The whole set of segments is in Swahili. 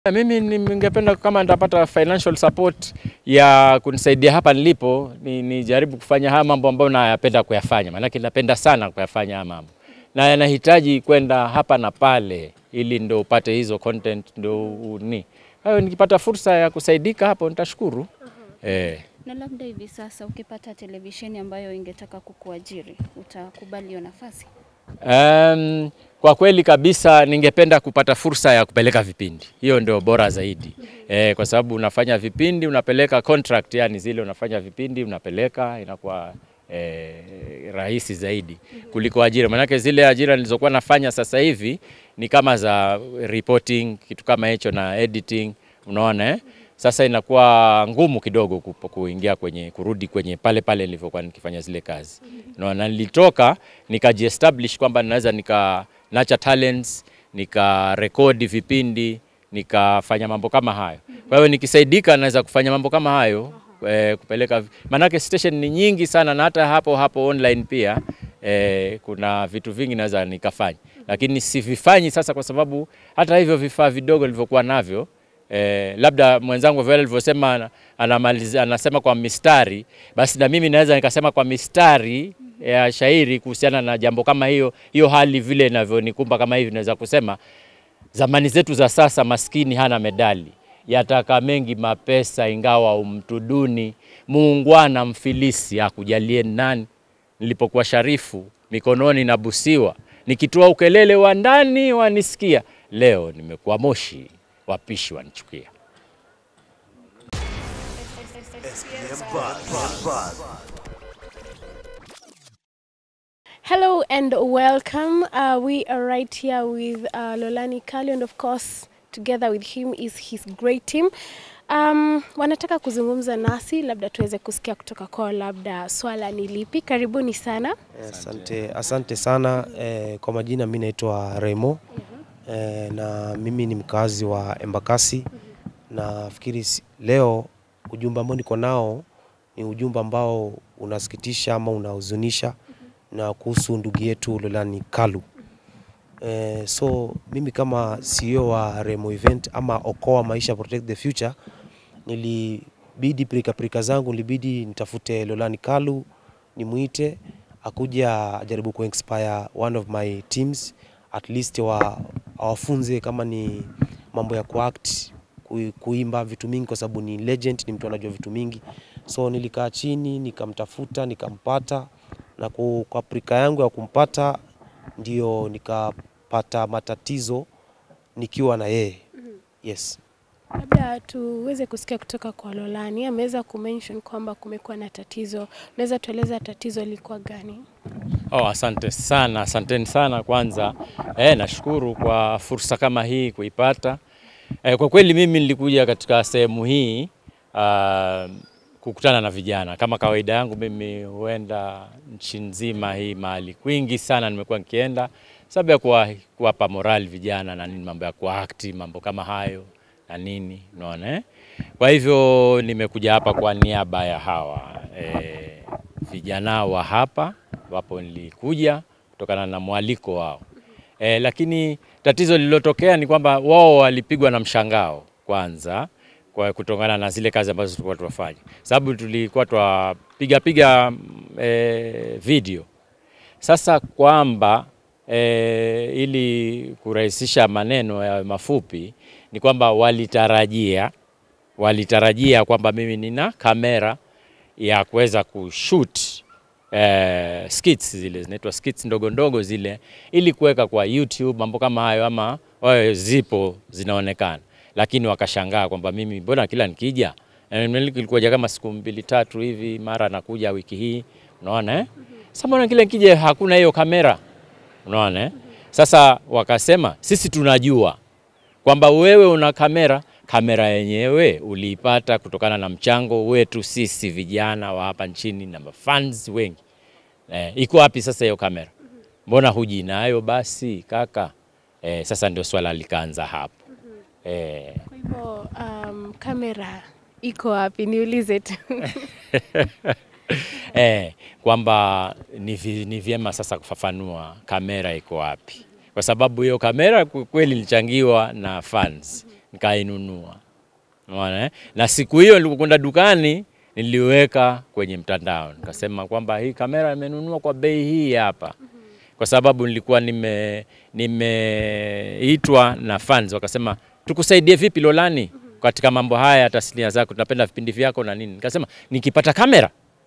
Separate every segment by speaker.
Speaker 1: Mimi ningependa kama nitapata financial support ya kunisaidia hapa nilipo, ni nijaribu kufanya haya mambo ambayo nayapenda kuyafanya, maanake napenda sana kuyafanya haya mambo na yanahitaji kwenda hapa na pale, ili ndo upate hizo content ndo ni kwa hiyo nikipata fursa ya kusaidika hapo nitashukuru. Eh.
Speaker 2: Na labda hivi sasa ukipata televisheni ambayo ingetaka kukuajiri, utakubali hiyo nafasi?
Speaker 1: Um, kwa kweli kabisa ningependa kupata fursa ya kupeleka vipindi, hiyo ndio bora zaidi eh, kwa sababu unafanya vipindi unapeleka contract, yani zile unafanya vipindi unapeleka, inakuwa eh, rahisi zaidi kuliko ajira. Maanake zile ajira nilizokuwa nafanya sasa hivi ni kama za reporting, kitu kama hicho na editing, unaona eh? Sasa inakuwa ngumu kidogo kupo- kuingia kwenye kurudi kwenye pale pale nilivyokuwa nikifanya zile kazi. Unaona, nilitoka nikajiestablish kwamba naweza nika nurture talents, nika rekodi vipindi, nikafanya mambo kama hayo. Kwa hiyo nikisaidika naweza kufanya mambo kama hayo eh, kupeleka maanake station ni nyingi sana na hata hapo hapo online pia eh, kuna vitu vingi naweza nikafanya, lakini sivifanyi sasa kwa sababu hata hivyo vifaa vidogo nilivyokuwa navyo Eh, labda mwenzangu vile alivyosema ana- anamaliza anasema kwa mistari, basi na mimi naweza nikasema kwa mistari ya shairi kuhusiana na jambo kama hiyo hiyo hali vile inavyonikumba kama hivi, naweza kusema zamani zetu za sasa, maskini hana medali, yataka mengi mapesa, ingawa umtu duni, muungwana mfilisi akujalie nani. Nilipokuwa sharifu mikononi na busiwa, nikitoa ukelele wa ndani wanisikia, leo nimekuwa moshi, wapishi wanichukia.
Speaker 3: Hello and welcome. Uh, we are right here with uh, Lolani Kali and of course together with him is his great team. Um, wanataka kuzungumza nasi, labda tuweze kusikia kutoka kwao, labda swala ni lipi. Karibuni sana.
Speaker 4: Asante, asante sana eh, kwa majina mi naitwa Remo eh, na mimi ni mkazi wa Embakasi. Nafikiri si- leo ujumbe ambao niko nao ni ujumbe ambao unasikitisha ama unahuzunisha na kuhusu ndugu yetu Lolani Kalu. Eh, so mimi kama CEO wa Remo Event ama Okoa Maisha Protect the Future nilibidi pirika pirika zangu nilibidi nitafute Lolani Kalu nimwite akuja ajaribu kuinspire one of my teams at least wa awafunze kama ni mambo ya kuact kui- kuimba vitu mingi kwa sababu ni legend ni mtu anajua vitu mingi so nilikaa chini nikamtafuta nikampata na ku- kwa aprika yangu ya kumpata ndio nikapata matatizo nikiwa na yeye yes
Speaker 3: Labda tuweze kusikia kutoka kwa Lolani. Ameweza kumention kwamba kumekuwa na tatizo. Unaweza tueleza tatizo lilikuwa gani?
Speaker 1: Oh, asante sana, asanteni sana kwanza. Eh, nashukuru kwa fursa kama hii kuipata. Eh, kwa kweli mimi nilikuja katika sehemu hii ah, kukutana na vijana. Kama kawaida yangu mimi huenda nchi nzima hii mahali kwingi sana nimekuwa nikienda sababu ya kuwa- kuwapa morali vijana na nini, mambo ya kuakti, mambo kama hayo na nini, unaona eh? Kwa hivyo nimekuja hapa kwa niaba ya hawa eh, vijana wa hapa wapo nilikuja kutokana na mwaliko wao e, lakini tatizo lililotokea ni kwamba wao walipigwa na mshangao kwanza kwa kutokana na zile kazi ambazo tulikuwa tunafanya, sababu tulikuwa twapiga piga e, video sasa kwamba e, ili kurahisisha maneno ya mafupi ni kwamba walitarajia walitarajia kwamba mimi nina kamera ya kuweza kushoot eh, skits zile zinaitwa skits ndogo ndogo zile, ili kuweka kwa YouTube mambo kama hayo, ama wawe zipo zinaonekana, lakini wakashangaa kwamba mimi mbona kila nikija eh, ilikuja kama siku mbili tatu hivi, mara nakuja wiki hii, unaona eh? Sasa mbona kila nikija hakuna hiyo kamera, unaona eh? Sasa wakasema sisi tunajua kwamba wewe una kamera. Kamera yenyewe uliipata kutokana na mchango wetu sisi vijana wa hapa nchini na mafans wengi. Eh, iko wapi sasa hiyo kamera? Mbona huji nayo basi kaka? Eh, sasa ndio swala likaanza hapo. Eh,
Speaker 3: Kwa hivyo um, kamera iko wapi? Niulize tu.
Speaker 1: eh, kwamba ni, vi, ni vyema sasa kufafanua kamera iko wapi, kwa sababu hiyo kamera kwa kweli ilichangiwa na fans nikainunua. Unaona eh? Na siku hiyo nilipokwenda dukani niliweka kwenye mtandao nikasema kwamba hii kamera imenunua kwa bei hii hapa, kwa sababu nilikuwa nime nimeitwa na fans wakasema tukusaidie vipi Lolani katika mambo haya tasnia zako, tunapenda vipindi vyako na nini. Nikasema nikipata kamera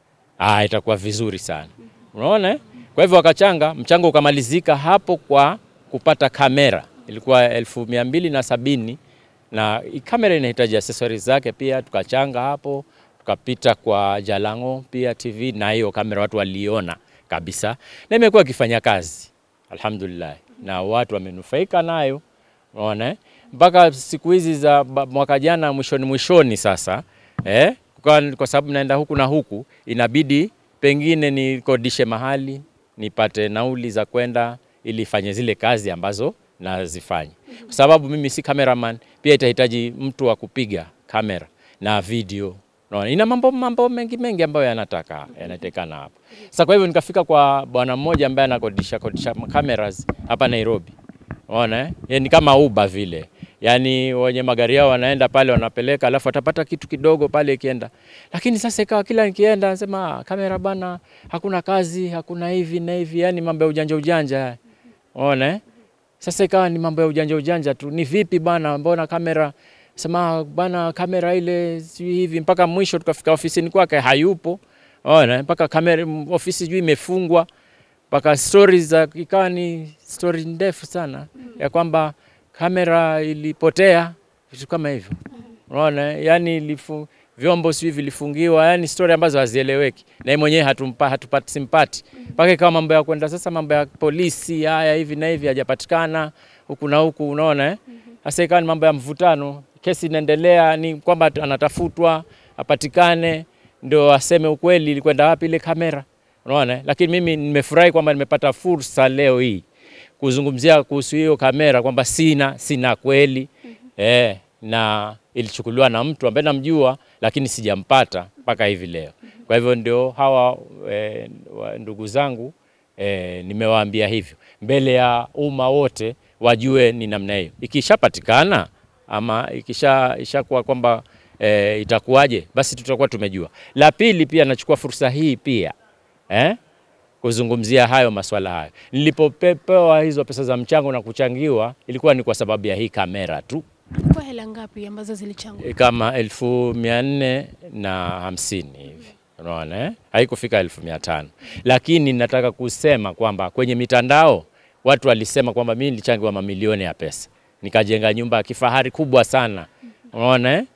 Speaker 1: ah, itakuwa vizuri sana. Unaona eh? Kwa hivyo wakachanga, mchango ukamalizika hapo kwa kupata kamera, ilikuwa elfu mia mbili na sabini na hii kamera inahitaji accessories zake pia, tukachanga hapo, tukapita kwa Jalango pia TV, na hiyo kamera watu waliona kabisa, na imekuwa ikifanya kazi alhamdulillah, na watu wamenufaika nayo, unaona eh? mpaka siku hizi za ba- mwaka jana mwishoni mwishoni sasa eh? kwa, kwa sababu naenda huku na huku, inabidi pengine nikodishe mahali nipate nauli za kwenda ili ifanye zile kazi ambazo nazifanya, kwa sababu mimi si cameraman, pia itahitaji mtu wa kupiga kamera na video. Unaona, ina mambo mambo mengi mengi ambayo yanataka yanatekana hapo. Sasa kwa hivyo nikafika kwa bwana mmoja ambaye anakodisha kodisha cameras hapa Nairobi. Unaona eh? Yeye ni kama Uber vile. Yaani wenye magari yao wanaenda pale wanapeleka alafu atapata kitu kidogo pale ikienda. Lakini sasa ikawa kila nikienda nasema "Ah, kamera bana hakuna kazi, hakuna hivi na hivi, yani mambo ya ujanja ujanja. Unaona eh? Sasa ikawa ni mambo ya ujanja ujanja tu. Ni vipi bana, mbona kamera sema bana, kamera ile sijui hivi, mpaka mwisho tukafika ofisini kwake hayupo. Unaona, mpaka kamera m- ofisi sijui imefungwa, mpaka stories za ikawa ni story ndefu sana ya kwamba kamera ilipotea, vitu kama hivyo. Unaona, yani ilifu, vyombo sijui vilifungiwa, yani story ambazo hazieleweki, na yeye mwenyewe hatumpa hatupati simpati, mpaka ikawa mambo ya kwenda sasa, mambo ya polisi haya hivi na hivi hajapatikana huku na huku, unaona eh? Sasa ikawa ni mambo ya mvutano, kesi inaendelea, ni kwamba anatafutwa apatikane, ndio aseme ukweli ilikwenda wapi ile kamera, unaona eh? Lakini mimi nimefurahi kwamba nimepata fursa leo hii kuzungumzia kuhusu hiyo kamera kwamba sina sina kweli eh, na ilichukuliwa na mtu ambaye namjua lakini sijampata mpaka hivi leo. Kwa hivyo ndio hawa eh, wa- ndugu zangu eh, nimewaambia hivyo mbele ya umma wote wajue ni namna hiyo. Ikishapatikana ama ikisha ishakuwa kwamba eh, itakuwaje, basi tutakuwa tumejua. La pili pia nachukua fursa hii pia eh, kuzungumzia hayo maswala hayo. Nilipopewa hizo pesa za mchango na kuchangiwa, ilikuwa ni kwa sababu ya hii kamera tu,
Speaker 3: Kwa hela ngapi ambazo zilichangwa?
Speaker 1: E, kama elfu mia nne na hamsini hivi unaona eh? haikufika elfu mia tano lakini nataka kusema kwamba kwenye mitandao watu walisema kwamba mimi nilichangiwa mamilioni ya pesa nikajenga nyumba ya kifahari kubwa sana unaona eh?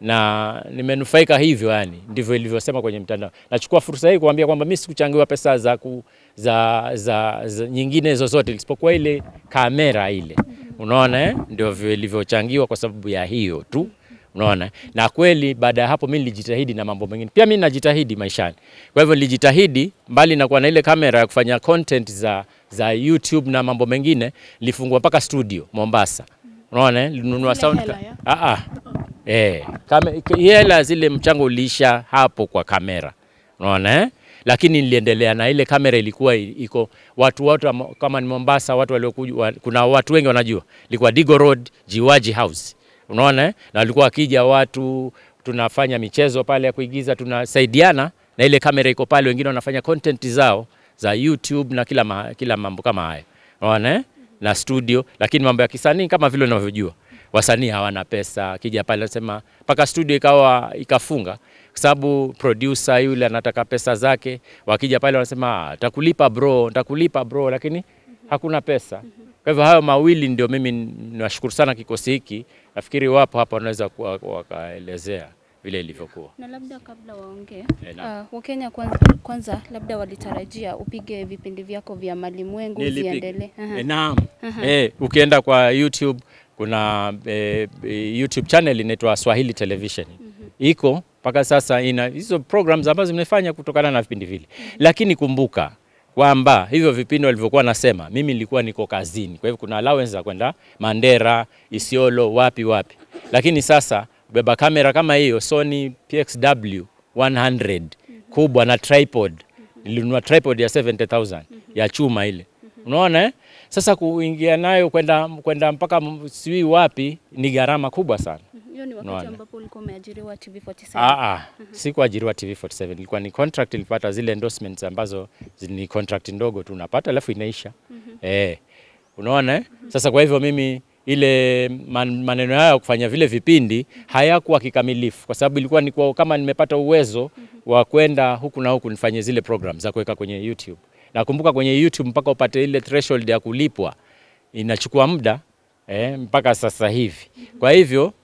Speaker 1: na nimenufaika hivyo, yani ndivyo ilivyosema kwenye mtandao. Nachukua fursa hii kuambia kwamba mimi sikuchangiwa pesa za, ku, za, za, za nyingine zozote isipokuwa ile kamera ile, unaona eh? ndio vile ilivyochangiwa kwa sababu ya hiyo tu unaona na kweli baada ya hapo mi nilijitahidi na mambo mengine pia mi najitahidi maishani kwa hivyo nilijitahidi mbali na kuwa na ile kamera ya kufanya content za, za youtube na mambo mengine nilifungua mpaka studio mombasa unaona eh? nilinunua
Speaker 3: Ile
Speaker 1: sound
Speaker 3: hela ya?
Speaker 1: ah, ah. Eh, kame, k- hela zile mchango uliisha hapo kwa kamera unaona eh? lakini niliendelea na ile kamera ilikuwa i- iko watu wote wa Mo- kama ni Mombasa watu waliokuja wa, kuna watu wengi wanajua ilikuwa Digo Road Jiwaji House unaona eh? na walikuwa wakija watu tunafanya michezo pale ya kuigiza tunasaidiana na ile kamera iko pale wengine wanafanya content zao za YouTube na kila, ma, kila mambo kama hayo unaona eh? na studio lakini mambo ya kisanii kama vile unavyojua wasanii hawana pesa akija pale anasema mpaka studio ikawa ikafunga kwa sababu producer yule anataka pesa zake wakija pale wanasema "Ah, takulipa bro takulipa bro lakini hakuna pesa kwa hivyo hayo mawili ndio mimi niwashukuru sana kikosi hiki nafikiri wapo hapa wanaweza kuwa- wakaelezea vile ilivyokuwa
Speaker 2: Na labda kabla waongee,
Speaker 1: Eh, naam.
Speaker 2: uh, Wakenya kwanza, kwanza labda walitarajia upige vipindi vyako vya malimwengu
Speaker 1: Nilipiga.
Speaker 2: viendelee. Aha.
Speaker 1: Eh, naam. Eh, ukienda kwa YouTube kuna eh, eh, YouTube channel inaitwa Swahili Television. Iko mpaka sasa ina hizo programs ambazo zimefanya kutokana na vipindi vile. Lakini kumbuka kwamba hivyo vipindi walivyokuwa nasema, mimi nilikuwa niko kazini. Kwa hivyo kuna allowance za kwenda Mandera, Isiolo, wapi wapi. Lakini sasa beba kamera kama hiyo Sony PXW 100 kubwa na tripod. Nilinunua tripod ya 70,000 ya chuma ile. Unaona eh? Sasa kuingia nayo kwenda kwenda mpaka m- sijui wapi ni gharama kubwa sana.
Speaker 2: Mhm. Hiyo ni wakati
Speaker 1: Unaona.
Speaker 2: ambapo ulikuwa umeajiriwa TV47.
Speaker 1: Ah, ah, sikuajiriwa TV47, ilikuwa ni contract, nilipata zile endorsements ambazo zi- ni contract ndogo tu unapata alafu inaisha. Eh, unaona eh? Sasa kwa hivyo mimi ile man, maneno hayo ya kufanya vile vipindi hayakuwa kikamilifu, kwa sababu ilikuwa ni kwa, kama nimepata uwezo wa kwenda huku na huku nifanye zile program za kuweka kwenye YouTube. Nakumbuka kwenye YouTube mpaka upate ile threshold ya kulipwa inachukua muda eh, mpaka sasa hivi. Kwa hivyo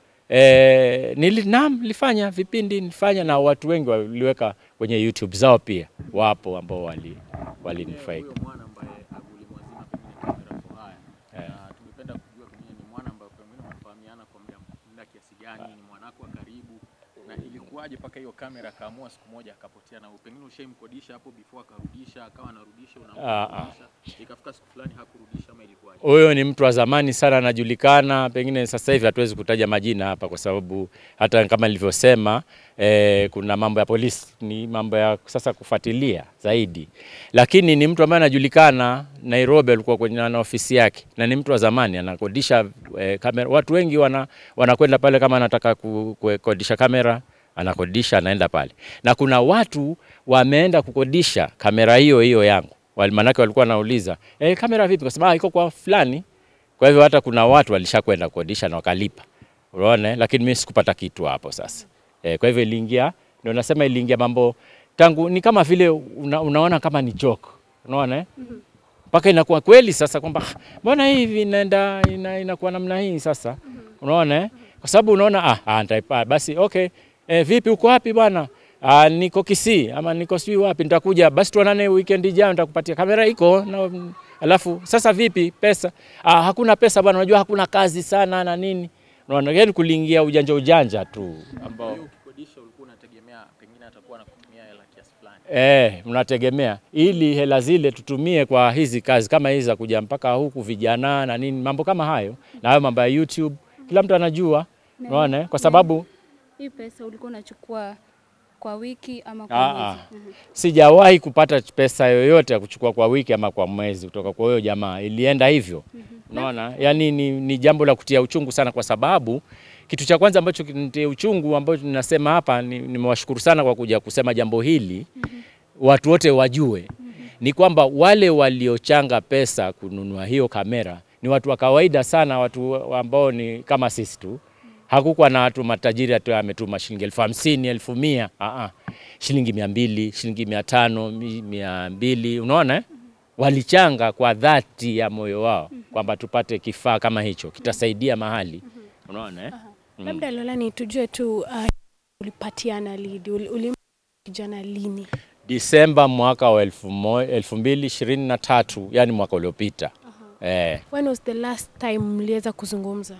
Speaker 1: eh, nili, naam, nilifanya vipindi nilifanya, na watu wengi waliweka kwenye YouTube zao pia, wapo ambao wali walinufaika.
Speaker 5: Huyo mwana ambaye ulimwazima pengine kamera kwa haya na tungependa kujua pengine ni mwana ambaye pengine mnafahamiana kwa muda muda kiasi gani, ni mwanako wa karibu, na ilikuwaje mpaka hiyo kamera akaamua siku moja akapotea, na pengine ushaimkodisha hapo before akarudisha, akawa anarudisha,
Speaker 1: Ah, ah.
Speaker 5: unarudisha, ikafika siku fulani hakurudisha, ama ilikuwaje?
Speaker 1: Huyo ni mtu wa zamani sana, anajulikana. Pengine sasa hivi hatuwezi kutaja majina hapa, kwa sababu hata kama nilivyosema, eh, kuna mambo ya polisi, ni mambo ya sasa kufuatilia zaidi, lakini ni mtu ambaye anajulikana Nairobi, alikuwa kwenye na ofisi yake, na ni mtu wa zamani, anakodisha eh, kamera. Watu wengi wana wanakwenda pale kama anataka ku- kukodisha kamera anakodisha anaenda pale, na kuna watu wameenda kukodisha kamera hiyo hiyo yangu, Wal- manake walikuwa wanauliza eh, kamera vipi? Kwa sababu "Ah, iko kwa fulani. Kwa hivyo hata kuna watu walishakwenda kukodisha na wakalipa, unaona, eh? lakini mimi sikupata kitu hapo sasa. Eh, kwa hivyo iliingia, ndio nasema iliingia mambo tangu, ni kama vile una, unaona kama ni joke, unaona eh? mpaka inakuwa kweli sasa kwamba "Ah, mbona hivi inaenda ina, inakuwa namna hii sasa, unaona eh? kwa sababu unaona ah, ah nitaipa basi okay eh, vipi uko wapi bwana? Ah, niko Kisii ama niko sijui wapi, nitakuja basi tuonane weekend ijayo, nitakupatia kamera iko na alafu sasa vipi pesa? Ah, hakuna pesa bwana, unajua hakuna kazi sana na nini, unaona yani kuliingia ujanja ujanja tu ambao
Speaker 5: Kwa hiyo ukikodisha ulikuwa unategemea pengine atakuwa anakutumia hela kiasi fulani.
Speaker 1: Eh, mnategemea ili hela zile tutumie kwa hizi kazi kama hizi za kuja mpaka huku vijana na nini, mambo kama hayo, na hayo mambo ya YouTube kila mtu anajua, unaona, eh? kwa sababu
Speaker 2: Hii pesa ulikuwa unachukua kwa wiki ama kwa
Speaker 1: Ah,
Speaker 2: mwezi?
Speaker 1: ah.
Speaker 2: Mhm.
Speaker 1: sijawahi kupata pesa yoyote ya kuchukua kwa wiki ama kwa mwezi kutoka kwa huyo jamaa, ilienda hivyo. Unaona, yani ni, ni jambo la kutia uchungu sana, kwa sababu kitu cha kwanza ambacho kinitia uchungu ambacho ninasema hapa, ni- nimewashukuru sana kwa kuja kusema jambo hili, watu wote wajue ni kwamba wale waliochanga pesa kununua hiyo kamera ni watu wa kawaida sana, watu ambao ni kama sisi tu. Hakukuwa na watu matajiri atu ametuma shilingi elfu hamsini elfu mia Aa, shilingi mia mbili shilingi mia tano mi- mia mbili unaona eh? Walichanga kwa dhati ya moyo wao kwamba tupate kifaa kama hicho kitasaidia mahali, unaona eh?
Speaker 3: Labda Lolani, tujue tu uh, ulipatiana lidi uli, uli kijana lini?
Speaker 1: Disemba mwaka wa elfu mo- elfu mbili ishirini na tatu yani mwaka uliopita eh,
Speaker 3: When was the last time mliweza kuzungumza?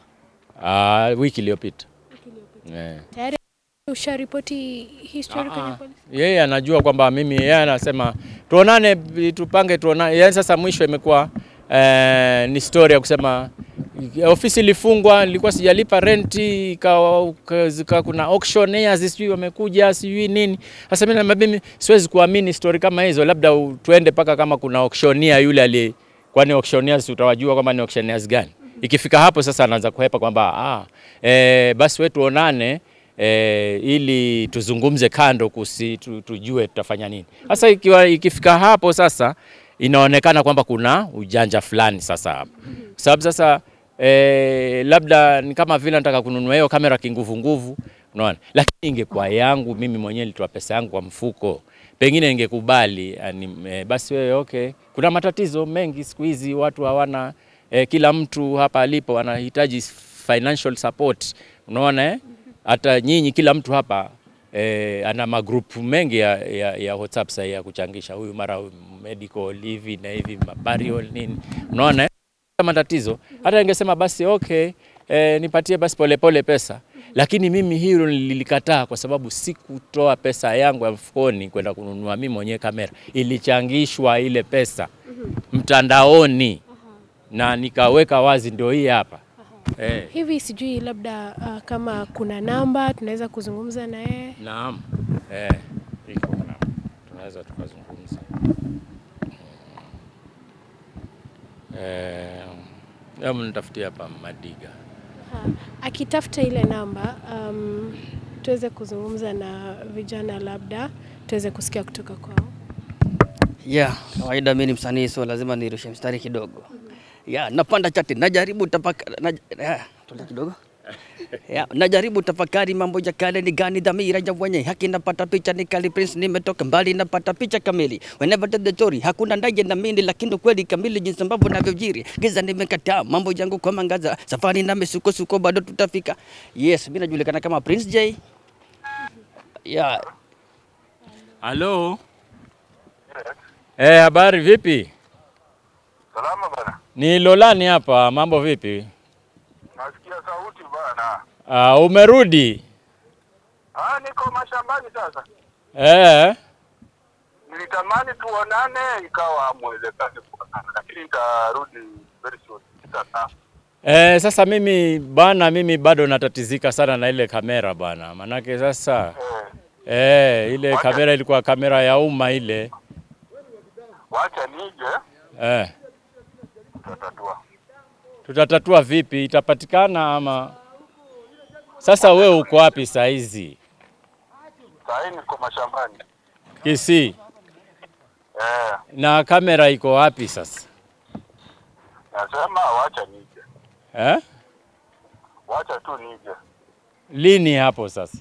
Speaker 1: ah, wiki iliyopita eh.
Speaker 3: Tayari usharipoti history kwenye
Speaker 1: Ah,
Speaker 3: polisi?
Speaker 1: yeye anajua kwamba mimi, yeye anasema tuonane, tupange tuonane. Yani sasa mwisho imekuwa eh, ni story ya kusema ofisi ilifungwa, nilikuwa sijalipa renti, ikawa zika, kuna auctioneers sijui wamekuja sijui nini. Sasa mimi na mimi siwezi kuamini story kama hizo, labda u- tuende mpaka kama kuna auctioneer yule ali, kwani auctioneers utawajua kwamba ni auctioneers gani? Ikifika hapo sasa anaanza kuhepa kwamba ah, eh, basi wewe tuonane e, ili tuzungumze kando kusi, tu, tujue tutafanya nini. Sasa ikiwa ikifika hapo sasa inaonekana kwamba kuna ujanja fulani sasa hapa, sababu sasa e, labda ni kama vile nataka kununua hiyo kamera kinguvu nguvu, unaona, lakini ingekuwa yangu mimi mwenyewe nilitoa pesa yangu kwa mfuko, pengine ningekubali yani, e, basi wewe okay. Kuna matatizo mengi siku hizi, watu hawana e, kila mtu hapa alipo anahitaji financial support, unaona eh? hata nyinyi kila mtu hapa eh, ana magrupu mengi ya, ya, ya WhatsApp sasa ya kuchangisha, huyu mara huyu medical hivi na hivi burial nini, unaona eh? matatizo. Hata ningesema basi okay, eh, nipatie basi polepole pesa, lakini mimi hilo nililikataa kwa sababu sikutoa pesa yangu ya mfukoni kwenda kununua mimi mwenyewe kamera, ilichangishwa ile pesa mtandaoni na nikaweka wazi, ndio hii hapa eh.
Speaker 3: Hivi sijui labda uh, kama kuna namba tunaweza kuzungumza na yeye.
Speaker 1: Naam. Eh, iko na tunaweza tukazungumza. Eh, hebu nitafutie hapa Madiga.
Speaker 3: Ha, akitafuta ile namba um, tuweze kuzungumza na vijana, labda tuweze kusikia kutoka kwao.
Speaker 6: Yeah, kawaida mimi ni msanii so lazima nirushe mstari kidogo. Yeah, napanda chati, najaribu tafakari na, yeah, tulia kidogo. Yeah, najaribu tafakari mambo ya kale ni gani dhamira ya wenye haki napata picha ni kali prince nimetoka mbali napata picha kamili whenever the story hakuna ndaje na mimi lakini kweli kamili jinsi ambavyo navyojiri giza nimekataa mambo yangu kwa mangaza safari na misukosuko bado tutafika yes mimi najulikana kama Prince J yeah
Speaker 1: Halo. Eh, habari vipi?
Speaker 7: Salama bana.
Speaker 1: Ni Lolani hapa, mambo vipi?
Speaker 7: Nasikia sauti bana.
Speaker 1: Uh, umerudi?
Speaker 7: Ah, niko mashambani sasa.
Speaker 1: Eh,
Speaker 7: Nilitamani tuonane ikawa hamwezekani kuonana, lakini nitarudi very soon. Sasa
Speaker 1: eh, sasa mimi bana, mimi bado natatizika sana na ile kamera bana, manake sasa
Speaker 7: eh,
Speaker 1: eh, ile kamera ilikuwa kamera ya umma ile
Speaker 7: wacha nije
Speaker 1: eh.
Speaker 7: tutatatua.
Speaker 1: Tutatatua vipi? Itapatikana ama? Sasa we uko wapi saa hizi?
Speaker 7: Saa hii niko mashambani.
Speaker 1: Kisii.
Speaker 7: Eh,
Speaker 1: Na kamera iko wapi sasa?
Speaker 7: nasema wacha nije.
Speaker 1: Eh?
Speaker 7: Wacha tu nije.
Speaker 1: Lini hapo sasa?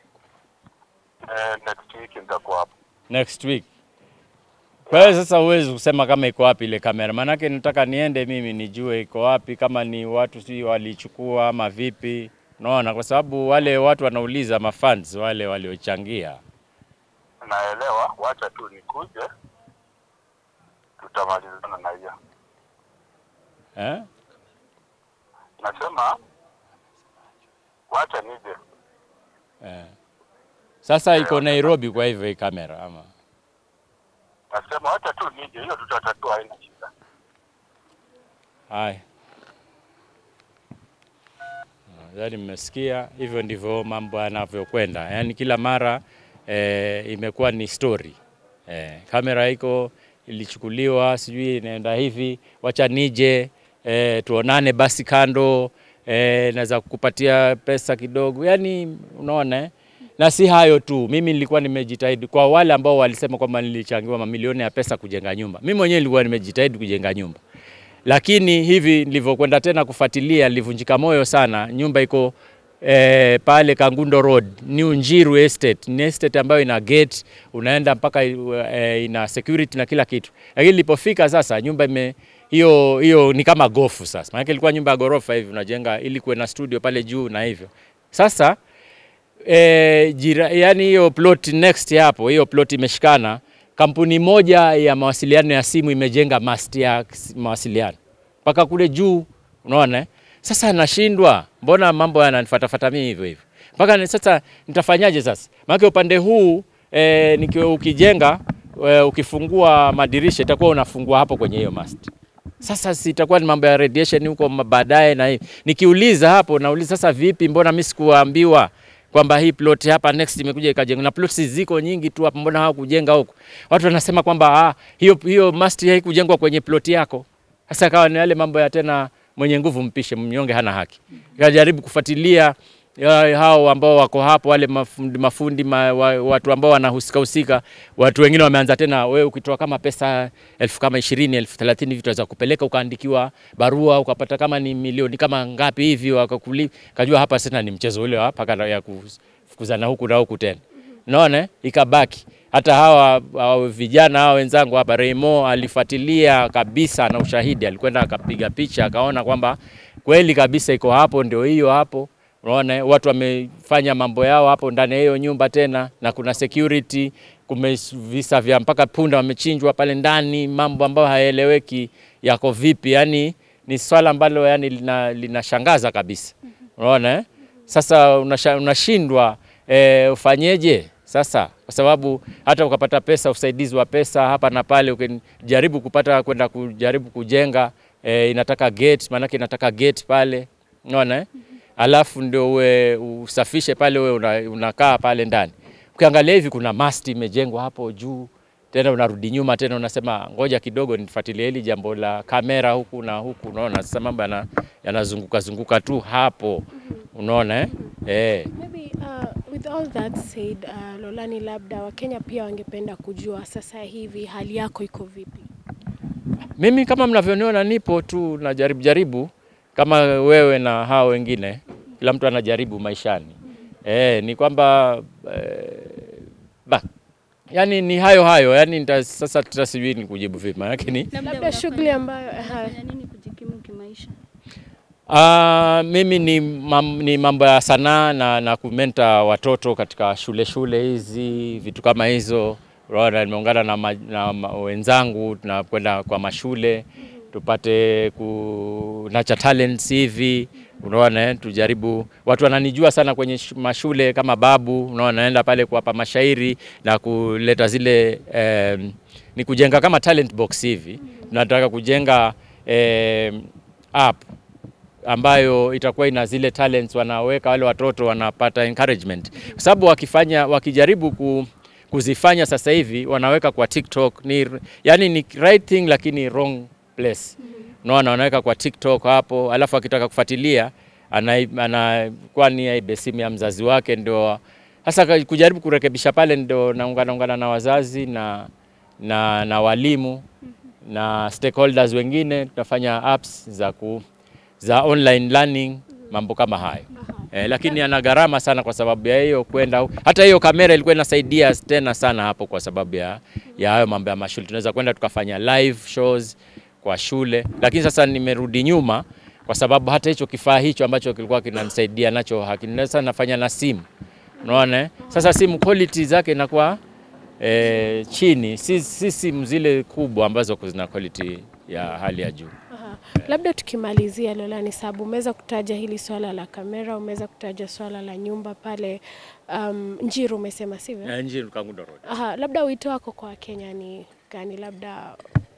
Speaker 7: Eh, next week nitakuwa hapo.
Speaker 1: Next week. Kwa hiyo sasa huwezi kusema kama iko wapi ile kamera, maanake nataka niende mimi nijue iko wapi, kama ni watu si walichukua ama vipi, unaona, kwa sababu wale watu wanauliza mafans wale waliochangia.
Speaker 7: Naelewa, wacha tu nikuje. Tutamalizana na hiyo.
Speaker 1: Eh?
Speaker 7: Nasema wacha nije.
Speaker 1: Eh. Sasa iko Nairobi kwa hivyo hii kamera ama
Speaker 7: Nasema wacha tu nije, hiyo tutatatua, haina shida.
Speaker 1: Haya. Yaani mmesikia, hivyo ndivyo mambo yanavyokwenda. Yaani kila mara eh, imekuwa ni story. Eh, kamera iko ilichukuliwa, sijui inaenda hivi, wacha nije eh, tuonane basi kando eh, naweza kukupatia pesa kidogo. Yaani unaona eh? Na si hayo tu, mimi nilikuwa nimejitahidi kwa wale ambao walisema kwamba nilichangiwa mamilioni ya pesa kujenga nyumba. Mimi mwenyewe nilikuwa nimejitahidi kujenga nyumba lakini hivi nilivyokwenda tena kufuatilia nilivunjika moyo sana. Nyumba iko eh, pale Kangundo Road, New Njiru Estate. Ni estate ambayo ina gate, unaenda mpaka eh, ina security na kila kitu, lakini nilipofika sasa nyumba ime hiyo hiyo ni kama gofu sasa, maana ilikuwa nyumba ya ghorofa hivi unajenga ili kuwe na studio pale juu na hivyo sasa e, jira, yani hiyo plot next hapo, hiyo plot imeshikana. Kampuni moja ya mawasiliano ya simu imejenga mast ya s- mawasiliano mpaka kule juu, unaona eh? Sasa nashindwa, mbona mambo yananifatafata mimi hivyo hivyo mpaka ni- sasa nitafanyaje sasa? Maana upande huu e, nikiwa ukijenga e, ukifungua madirisha itakuwa unafungua hapo kwenye hiyo mast sasa sitakuwa ni mambo ya radiation huko ma- baadaye na hivi. Nikiuliza hapo nauliza sasa vipi, mbona mimi sikuambiwa kwamba hii plot hapa next imekuja ikajengwa na plots ziko nyingi tu hapa, mbona hawakujenga huko? Watu wanasema kwamba ah, hiyo hiyo mast haikujengwa kwenye plot yako. Sasa kawa ni yale mambo ya tena, mwenye nguvu mpishe, mnyonge hana haki. Kajaribu kufuatilia ya, hao ambao wako hapo wale mafundi, mafundi ma, wa, watu ambao wanahusika husika, watu wengine wameanza tena, wewe ukitoa kama pesa elfu kama ishirini elfu thelathini hivi tutaweza kupeleka ukaandikiwa barua ukapata kama ni milioni kama ngapi hivi, wakakuli kajua hapa sasa ni mchezo ule wa paka ya kufukuzana huku na huku tena, unaona eh? ikabaki hata hawa, hawa vijana hawa wenzangu hapa, Remo alifuatilia kabisa na ushahidi, alikwenda akapiga picha akaona kwamba kweli kabisa iko hapo, ndio hiyo hapo Unaona eh, watu wamefanya mambo yao hapo ndani ya hiyo nyumba tena, na kuna security, kume visa vya mpaka punda wamechinjwa pale ndani, mambo ambayo hayaeleweki yako vipi. Yani ni swala ambalo yani lina, linashangaza kabisa. Unaona eh? Sasa unasha, unashindwa eh, ufanyeje sasa, kwa sababu hata ukapata pesa, usaidizi wa pesa hapa na pale, ukijaribu kupata kwenda kujaribu kujenga eh, inataka gate, maanake inataka gate pale, unaona eh? alafu ndio uwe usafishe pale, uwe una, unakaa pale ndani. Ukiangalia hivi kuna masti imejengwa hapo juu tena unarudi nyuma tena unasema ngoja kidogo nifuatilie hili jambo la kamera huku na huku, unaona sasa mambo yana- yanazunguka zunguka tu hapo, unaona eh? Eh.
Speaker 3: Maybe uh, with all that said, uh, Lolani, labda Wakenya pia wangependa kujua sasa hivi hali yako iko vipi?
Speaker 1: Mimi kama mnavyoniona nipo tu najaribu jaribu kama wewe na hao wengine, kila mtu anajaribu maishani. Eh, ni kwamba eh, ba yani ni hayo hayo yani nita, sasa tuta sijui ni kujibu vipi maanake ni
Speaker 3: Labda
Speaker 2: unafanya-
Speaker 3: shughuli ambayo aha.
Speaker 2: unafanya nini kujikimu kimaisha?
Speaker 1: Ah, mimi ni, mam, ni mambo ya sanaa na, na kumenta watoto katika shule shule hizi vitu kama hizo. Unaona, nimeungana na, ma, na ma, wenzangu tunakwenda kwa mashule tupate ku nurture talents hivi, unaona eh, tujaribu. Watu wananijua sana kwenye sh- mashule kama babu, unaona, naenda pale kuwapa mashairi na kuleta zile eh, ni kujenga kama talent box hivi. Tunataka kujenga eh, app ambayo itakuwa ina zile talents wanaweka wale watoto wanapata encouragement, kwa sababu wakifanya wakijaribu ku, kuzifanya sasa hivi wanaweka kwa TikTok ni yani ni right thing lakini wrong place. Unaona, wanaweka kwa TikTok hapo, alafu akitaka kufuatilia ana- anakuwa ni aibe simu ya mzazi wake, ndio sasa ka- kujaribu kurekebisha pale, ndio naungana ungana na wazazi na, na, na walimu na stakeholders wengine, tunafanya apps za ku, za online learning mambo kama hayo eh, lakini yana gharama sana kwa sababu ya hiyo kwenda hu- hata hiyo kamera ilikuwa inasaidia tena sana hapo kwa sababu ya ya hayo mambo ya mashule. Tunaweza kwenda tukafanya live shows kwa shule, lakini sasa nimerudi nyuma kwa sababu hata hicho kifaa hicho ambacho kilikuwa kinanisaidia nacho hakina. Sasa nafanya na simu, unaona eh? Sasa simu quality zake inakuwa eh, chini, si, si simu zile kubwa ambazo zina quality ya hali ya juu.
Speaker 3: Aha. Labda tukimalizia Lolani, sababu umeweza kutaja hili swala la kamera, umeweza kutaja swala la nyumba pale um, Njiru umesema sivyo?
Speaker 1: Eh, Njiru Kangundo Road.
Speaker 3: Aha, labda wito wako kwa Wakenya ni gani? Labda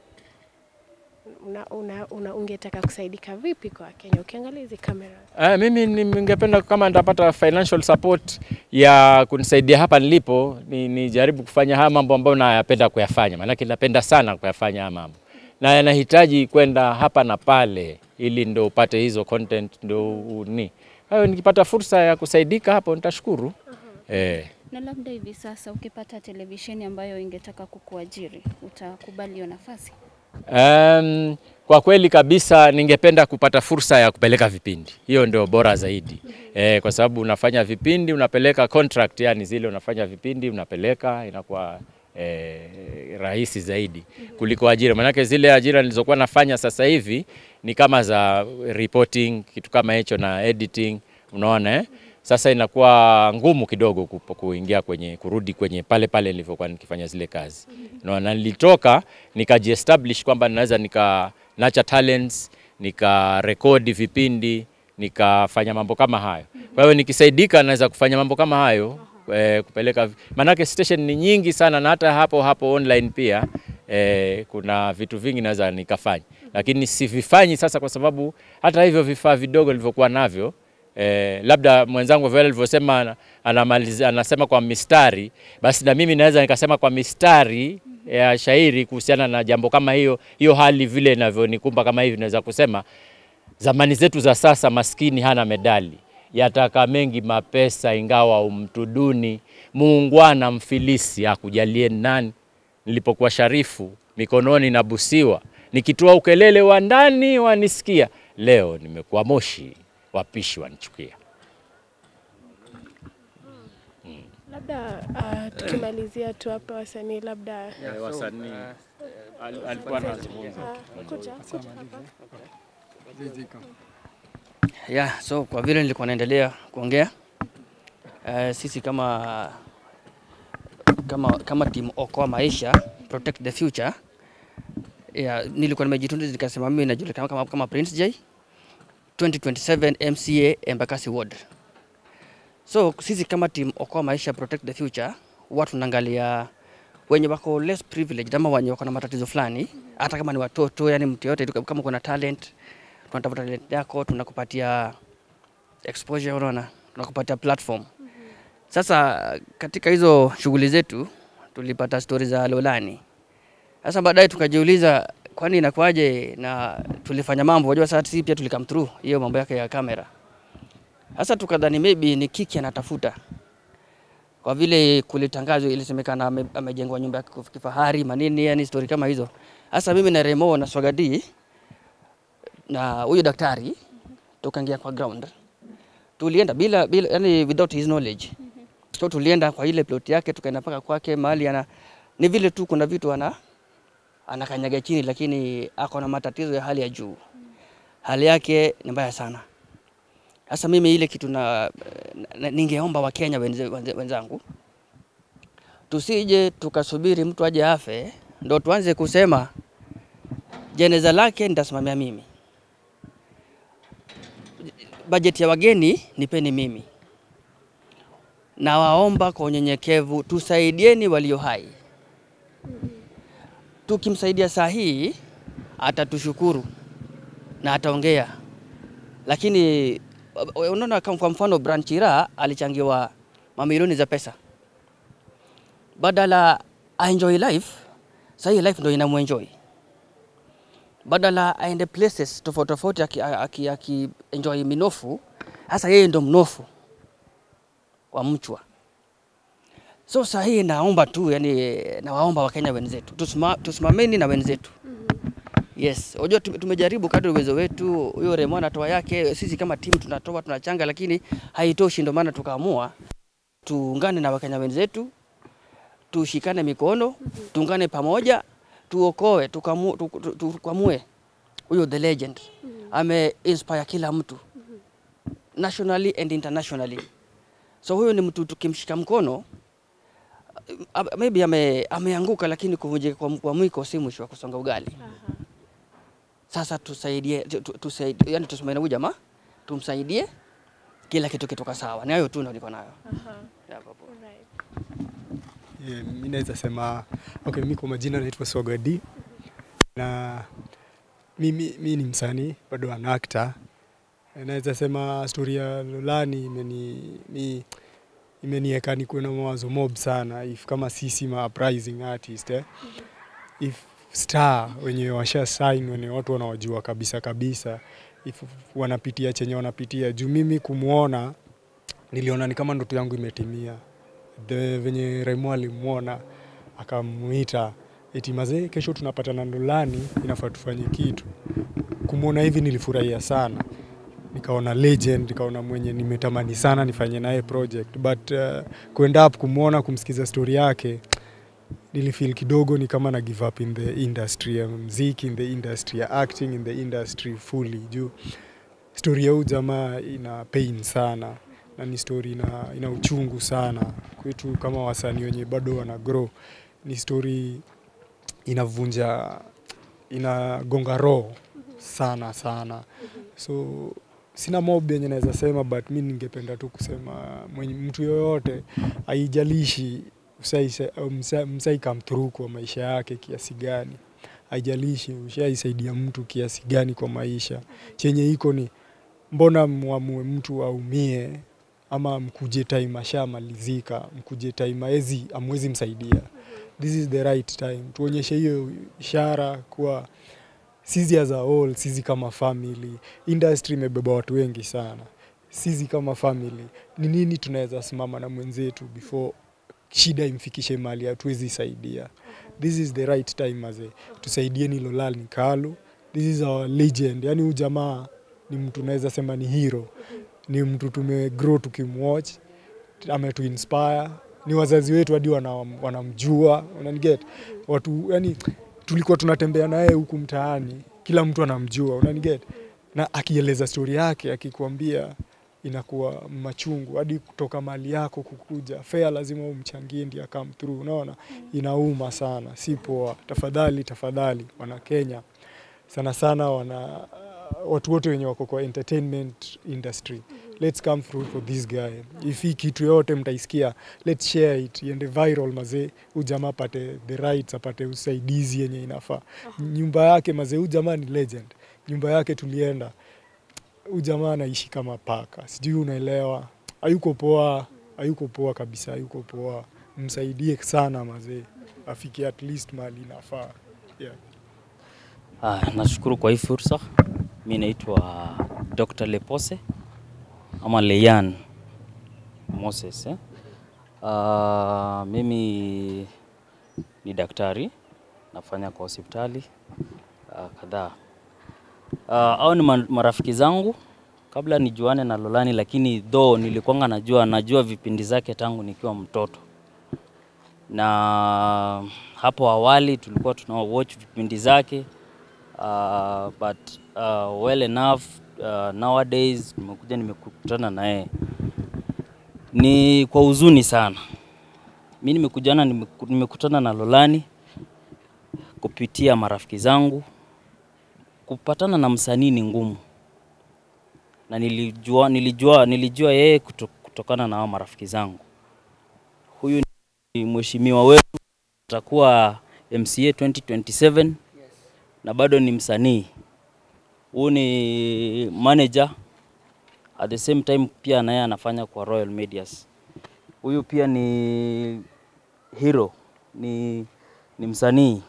Speaker 3: una, una, una, ungetaka kusaidika vipi kwa Wakenya ukiangalia hizi kamera?
Speaker 1: Uh, mimi ni- ningependa kama nitapata financial support ya kunisaidia hapa nilipo, ni nijaribu kufanya haya mambo ambayo nayapenda kuyafanya, maanake napenda sana kuyafanya haya mambo na yanahitaji kwenda hapa na pale, ili ndo upate hizo content ndo uni. Kwa hiyo nikipata fursa ya kusaidika hapo nitashukuru. Eh.
Speaker 2: Na labda hivi sasa ukipata televisheni ambayo ingetaka kukuajiri, utakubali hiyo nafasi?
Speaker 1: Um, kwa kweli kabisa ningependa kupata fursa ya kupeleka vipindi, hiyo ndio bora zaidi e, kwa sababu unafanya vipindi unapeleka contract, yani zile unafanya vipindi unapeleka, inakuwa e, rahisi zaidi kuliko ajira. Maanake zile ajira nilizokuwa nafanya sasa hivi ni kama za reporting, kitu kama hicho na editing, unaona eh? Sasa inakuwa ngumu kidogo kupo- kuingia kwenye kurudi kwenye pale pale nilivyokuwa nikifanya zile kazi. No, na nilitoka nikajiestablish kwamba naweza nika nurture talents, nika rekodi vipindi, nikafanya mambo kama hayo. Kwa hiyo nikisaidika naweza kufanya mambo kama hayo eh, kupeleka vi- maanake station ni nyingi sana na hata hapo hapo online pia eh, kuna vitu vingi naweza nikafanya, lakini sivifanyi sasa kwa sababu hata hivyo vifaa vidogo nilivyokuwa navyo Eh, labda mwenzangu vile alivyosema ana- anamaliza anasema kwa mistari, basi na mimi naweza nikasema kwa mistari ya shairi kuhusiana na jambo kama hiyo hiyo hali vile inavyonikumba kama hivi, naweza kusema zamani zetu za sasa, maskini hana medali, yataka mengi mapesa, ingawa umtu duni, muungwana mfilisi akujalie nani. Nilipokuwa sharifu mikononi na busiwa, nikitoa ukelele wa ndani wanisikia, leo nimekuwa moshi, wapishi wanichukia.
Speaker 3: Labda uh, tukimalizia tu hapa wasanii, labda
Speaker 1: wasanii alikuwa anazungumza
Speaker 3: uh, kuja kuja hapa.
Speaker 6: Yeah, so kwa vile nilikuwa naendelea kuongea uh, sisi kama kama kama timu Okoa Maisha Protect the Future yeah, nilikuwa nimejitunza nikasema mimi najulikana kama, kama Prince J 2027 MCA Embakasi Ward. So sisi kama timu Okoa Maisha Protect the Future huwa tunaangalia wenye wako less privileged ama wenye wako na matatizo fulani, hata kama ni watoto, yani mtu yote, kama kuna talent tunatafuta talent yako, tunakupatia exposure, unaona, tunakupatia platform. Sasa katika hizo shughuli zetu tulipata stori za Lolani Sasa baadaye tukajiuliza kwani inakuwaje na tulifanya mambo, unajua sasa sisi pia tulikam through hiyo mambo yake ya kamera. Sasa tukadhani maybe ni kiki anatafuta, kwa vile kulitangazwa, ilisemekana ame- amejengwa nyumba ya kif- kifahari manini, yani story kama hizo. Sasa mimi na Remo na Swagadi na huyu daktari tukaingia kwa ground, tulienda bila, bila yani without his knowledge. So tulienda kwa ile plot yake, tukaenda mpaka kwake mahali ana ni vile tu kuna vitu ana anakanyaga chini, lakini ako na matatizo ya hali ya juu. Hali yake ni mbaya sana. Sasa mimi ile kitu na, na ningeomba Wakenya wenze, wenze, wenzangu tusije tukasubiri mtu aje afe ndo tuanze kusema jeneza lake nitasimamia mimi, bajeti ya wageni nipeni mimi. Nawaomba kwa unyenyekevu tusaidieni walio hai. Tukimsaidia saa hii atatushukuru na ataongea, lakini unaona kama kwa mfano Branchira alichangiwa mamilioni za pesa, badala aenjoy life, sasa hii life ndo inamuenjoy badala aende places tofauti tofauti aki, aki, aki enjoy minofu, hasa yeye ndo mnofu wa mchwa. So saa hii naomba tu, yani nawaomba Wakenya wenzetu tusima, tusimameni na wenzetu Yes, unajua tume- tumejaribu kadri uwezo wetu. Huyo Remo anatoa yake, sisi kama timu tunatoa tunachanga, lakini haitoshi. Ndio maana tukaamua tuungane na Wakenya wenzetu, tushikane mikono, tuungane pamoja, tuokoe, tukamu- tu- tu- tu- tukwamue huyo the legend. Ame inspire kila mtu nationally and internationally. So huyo ni mtu tukimshika mkono uh, maybe ame, ameanguka, lakini kuvunjika kwa, kwa mwiko si mwisho wa kusonga ugali. Sasa tusaidie, tu- tu- tusaidie yani tusimame huyu jamaa tumsaidie, kila kitu kitoka sawa. Ni hayo tu ndio niko nayo. Yeah, babu.
Speaker 8: Yeah, mi naweza sema okay, mi kwa majina naitwa Swagadi na mimi mi ni msanii bado an actor. Naweza sema stori ya Lolani imeni mi, imeniweka nikuwe na mawazo mob sana if kama sisi ma uprising artist eh? if star wenye washa sign wenye watu wanawajua kabisa kabisa if wanapitia chenye wanapitia juu mimi kumwona niliona ni kama ndoto yangu imetimia the venye Remo alimwona akamuita eti mazee, kesho tunapatana Ndolani, inafaa tufanye kitu. Kumwona hivi nilifurahia sana, nikaona legend, nikaona mwenye nimetamani sana nifanye naye project but uh, kuenda up kumwona, kumsikiza story yake nilifeel kidogo ni kama na give up in the industry ya mziki, in the industry ya acting, in the industry fully juu story ya huyu jamaa ina pain sana na ni story ina, ina uchungu sana kwetu kama wasanii wenye bado wana grow. Ni story inavunja inagonga roho sana sana, so sina mob yenye naweza sema, but mi ningependa tu kusema mwenye mtu yoyote haijalishi usai- msa- msai come through kwa maisha yake kiasi gani, haijalishi ushaisaidia mtu kiasi gani kwa maisha, chenye iko ni mbona mwamue mtu aumie ama mkuje time ashamalizika, mkuje time aezi amwezi msaidia. This is the right time, tuonyeshe hiyo ishara kuwa sisi as a whole, sisi kama family, industry imebeba watu wengi sana. Sisi kama family, ni nini tunaweza simama na mwenzetu before shida imfikishe mahali hatuwezi saidia. This is the right time maze, tusaidieni Lolani Kalu. This is our legend, yani huyu jamaa ni mtu naweza sema ni hero, ni mtu tumegrow tukimwatch, ametuinspire ni wazazi wetu hadi wanam- wanamjua, unaniget watu yani, tulikuwa tunatembea naye huku mtaani, kila mtu anamjua, unaniget na akieleza stori yake, akikwambia inakuwa machungu hadi kutoka mali yako kukuja fea, lazima umchangie ndio come through. Unaona, inauma sana, si poa. Tafadhali, tafadhali wana Kenya sana sana wana watu wote wenye wako kwa entertainment industry let's come through for this guy if hii kitu yote mtaisikia let's share it iende viral mazee huyu jamaa apate the rights apate usaidizi yenye inafaa nyumba yake mazee huyu jamaa ni legend nyumba yake tulienda huyu jamaa anaishi kama paka sijui unaelewa hayuko poa hayuko poa kabisa hayuko poa msaidie sana mazee afike at least mahali inafaa Yeah.
Speaker 6: Ah, nashukuru kwa hii fursa. Mi naitwa Dr. Lepose ama Leyan Moses eh? Ah, mimi ni daktari nafanya kwa hospitali ah, kadhaa. Ah, hao ni ma- marafiki zangu kabla nijuane na Lolani, lakini though nilikuwanga najua najua vipindi zake tangu nikiwa mtoto na hapo awali tulikuwa tuna watch vipindi zake uh, but uh, well enough uh, nowadays nimekuja nimekutana na yeye ni kwa huzuni sana. Mi nimekujana nimeku- nimekutana na Lolani kupitia marafiki zangu. Kupatana na msanii ni ngumu, na nilijua nilijua nilijua yeye kuto, kutokana na hao marafiki zangu. Huyu ni mheshimiwa wetu, atakuwa MCA 2027 na bado ni msanii. Huyu ni manager at the same time pia naye anafanya kwa Royal Medias. Huyu pia ni hero, ni, ni msanii.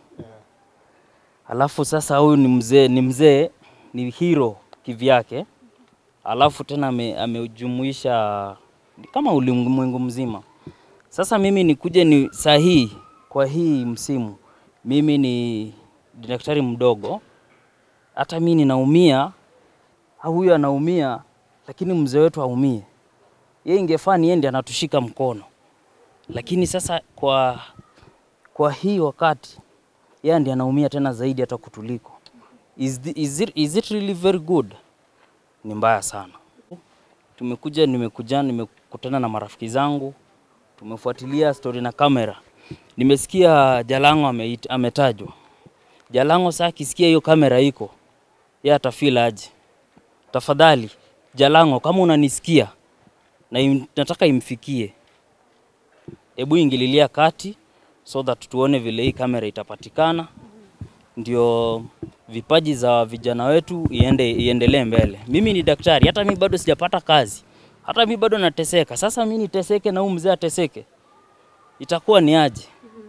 Speaker 6: Alafu sasa huyu ni mzee, ni mzee, ni hero kivyake. Alafu tena ame- amejumuisha ni kama ulimwengu mzima. Sasa mimi nikuje ni saa hii kwa hii msimu, mimi ni daktari mdogo, hata mimi ninaumia, au huyu anaumia, lakini mzee wetu aumie. Yeye ingefaa ni yeye ndiye anatushika mkono, lakini sasa kwa kwa hii wakati yeye ndiye anaumia tena zaidi hata kutuliko. Is, the, is, it, is it really very good? Ni mbaya sana. Tumekuja, nimekuja, nimekutana na marafiki zangu, tumefuatilia story na kamera. Nimesikia Jalango ameit- ametajwa. Jalango saa akisikia hiyo kamera iko, yeye atafeel aje? Tafadhali Jalango, kama unanisikia na im, nataka imfikie, hebu ingililia kati so that tuone vile hii kamera itapatikana, ndio vipaji za vijana wetu iende iendelee mbele. Mimi ni daktari, hata mi bado sijapata kazi, hata mi bado nateseka. Sasa mi niteseke na huyu mzee ateseke, itakuwa ni aje?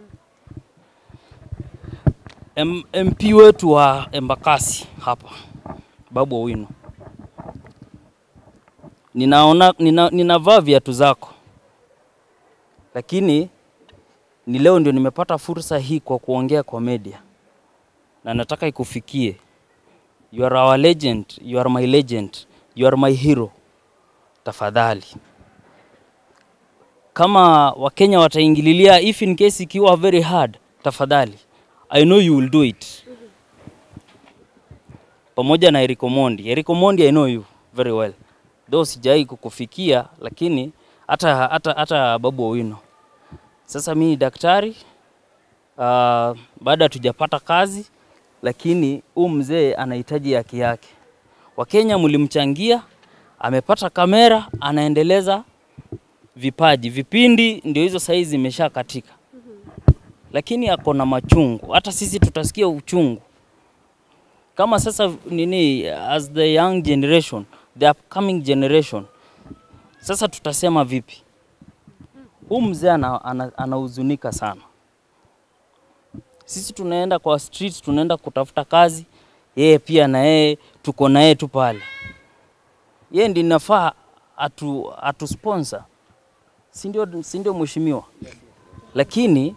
Speaker 6: M MP wetu wa Embakasi hapa Babu Owino, ninaona nina, ninavaa viatu zako, lakini ni leo ndio nimepata fursa hii kwa kuongea kwa media, na nataka ikufikie. You are our legend, you are my legend, you are my hero. Tafadhali, kama Wakenya wataingililia, if in case ikiwa very hard, tafadhali, I know you will do it pamoja na Eric Omondi. Eric Omondi, I know you very well, though sijai kukufikia, lakini hata hata hata Babu Owino. Sasa mimi ni daktari uh, baada hatujapata kazi, lakini huu mzee anahitaji haki yake. Wakenya mlimchangia, amepata kamera, anaendeleza vipaji, vipindi ndio hizo saizi zimesha katika, lakini ako na machungu. Hata sisi tutasikia uchungu kama sasa nini, as the young generation, the upcoming generation, sasa tutasema vipi? Huu mzee anahuzunika ana, ana anahuzunika sana. Sisi tunaenda kwa street, tunaenda kutafuta kazi, yeye pia na yeye tuko na yeye tu pale. Yeye ndiye nafaa atu, atu sponsor, si ndio? Si ndio mheshimiwa? Lakini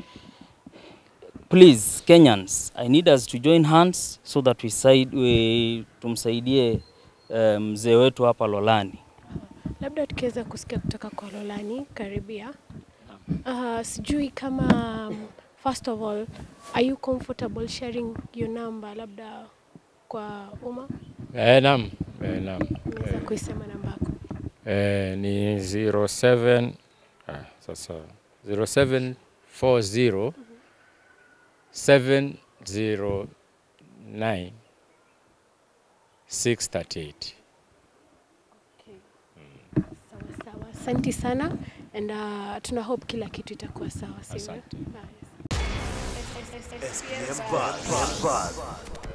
Speaker 6: please Kenyans, I need us to join hands so that we side, we, tumsaidie eh, mzee wetu hapa Lolani.
Speaker 3: Labda tukiweza kusikia kutoka kwa Lolani karibia. Uh, sijui kama um, first of all are you comfortable sharing your number labda kwa umma?
Speaker 1: Eh, naam. Eh, naam.
Speaker 3: Unaweza kuisema namba yako.
Speaker 1: Eh, ni 07 ah, sasa 0740 709 638.
Speaker 3: Sawa sawa. Asante sana and uh, tuna hope kila kitu itakuwa sawa, sivyo?
Speaker 1: Asante.
Speaker 3: Haya.
Speaker 9: SPM Buzz.